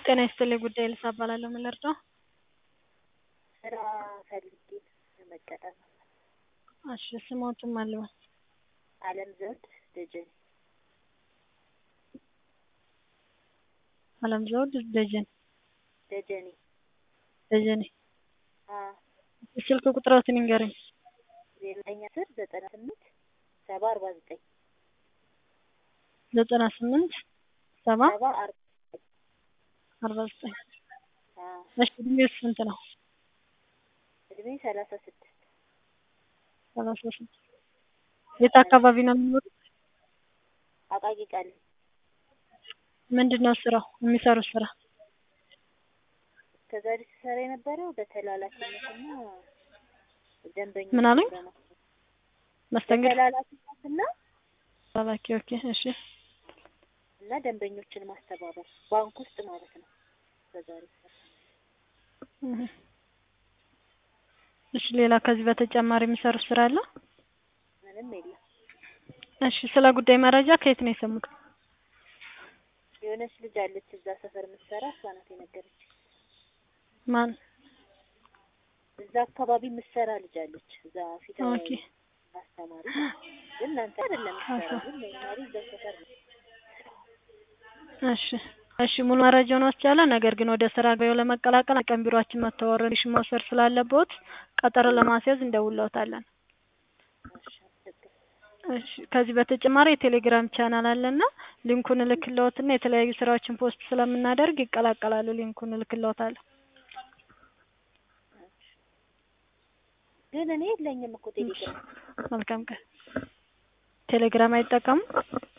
ጤና ይስጥልኝ ጉዳይ ልሳ እባላለሁ ምን ልርዳው? ስራ ፈልጌ ለመቀጠር ነው። እሺ ስሞቱን ማን ልበል? አለም ዘውድ ደጀኔ አለም ዘውድ ደጀን ደጀኔ ደጀኔ አዎ ስልክ ቁጥሮትን ይንገረኝ። ዜሮ ዘጠኝ አስር ዘጠና ስምንት ሰባ አርባ ዘጠኝ ዘጠና ስምንት ሰባ ሰባ አርባ አርባ ዘጠኝ አዎ እሺ እድሜው ስንት ነው? እድሜ ሰላሳ ስድስት ሰላሳ ስድስት የት አካባቢ ነው የሚኖሩት? አቃቂ ቃል ምንድን ነው ስራው የሚሰሩት ስራ? እስከዛሬ ስሰራ የነበረው በተላላኪነትና ደንበኞች ምን አሉኝ? መስተንግዶ በተላላኪነትና ተላላኪ ኦኬ እሺ እና ደንበኞችን ማስተባበር ባንክ ውስጥ ማለት ነው። እስከዛሬ ስሰራ እህ። እሺ ሌላ ከዚህ በተጨማሪ የሚሰሩት ስራ አለ? ምንም የለም። እሺ ስለ ጉዳይ መረጃ ከየት ነው የሰሙት? የሆነች ልጅ አለች እዛ ሰፈር የምትሰራ እሷ ናት የነገረችኝ። ማን? እዛ አካባቢ የምትሰራ ልጅ አለች እዛ ፊት ኦኬ አስተማሪ ግን እናንተ አይደለም የምትሰራው ግን ኖርማሊ እዛ ሰፈር ነው። እሺ እሺ ሙሉ መረጃውን ወስጃለሁ። ነገር ግን ወደ ስራ ገበያው ለመቀላቀል ቀን ቢሮአችን መጥተው ኦሪንቴሽን መውሰድ ስላለብዎት ቀጠሮ ለማስያዝ እንደውልዎታለን። እሺ አመሰግናለሁ። እሺ ከዚህ በተጨማሪ የቴሌግራም ቻናል አለና ሊንኩን እልክልዎትና የተለያዩ ስራዎችን ፖስት ስለምናደርግ ይቀላቀላሉ። ሊንኩን እልክልዎታለሁ። ግን እኔ የለኝም እኮ ቴሌግራም። መልካም ቀን። ቴሌግራም አይጠቀሙም?